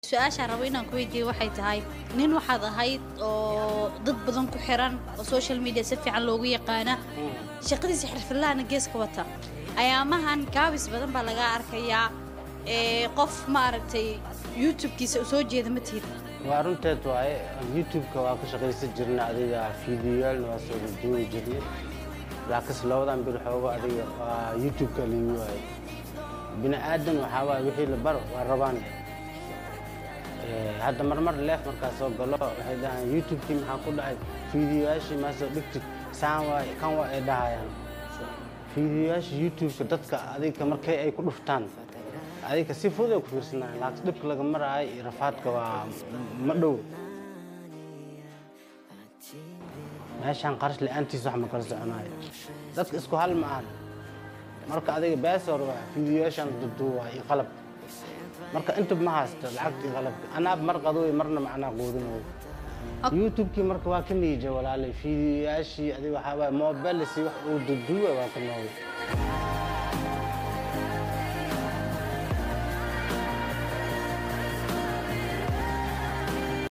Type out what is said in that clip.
su-aashaan rabo inaan ku weydiiyo waxay tahay nin waxaad ahayd oo dad badan ku xiran oo social media si fiican loogu yaqaana shaqadiisa xirfadlahana geeska wata ayaamahan gaabis badan baa laga arkayaa ee qof maaragtay youtube-kiisa u soo jeeda ma tihid waa runteed waaye youtube-ka waa ka shaqaysan jirna adiga fiidiyaalna waa soo duubi jirnay laakiinse labadan bil xoogo adiga waa youtube-ka liigu waaye bini aadan waxaa waaye wixii la bar waa rabaan hadda marmar leef markaa soo galo waxay dhahaan youtube-kii maxaa ku dhacay fiidiyoyaashii maa soo dhigtid saan waa kan waa ay dhahayaan fiidiyoyaasha youtube-ka dadka adiga markay ay ku dhuftaan adiga si fudud ay ku fiirsanayaan laakiin dhibka laga maraayo iyo rafaadka waa ma dhow meeshaan qarash la-aantiis wax ma kala soconaayo dadka isku hal ma ahan marka adiga beesor waa fiidiyoyaashaan duduuba iyo qalab marka inta ma haysto lacagtii qalabka anaab mar qadooy marna macnaa quudinooyo youtube-kii marka waa ka niija walaalay fiidiyoyaashii adiga waxaa waaye mobilesi wax uu duduuba waa ka noogay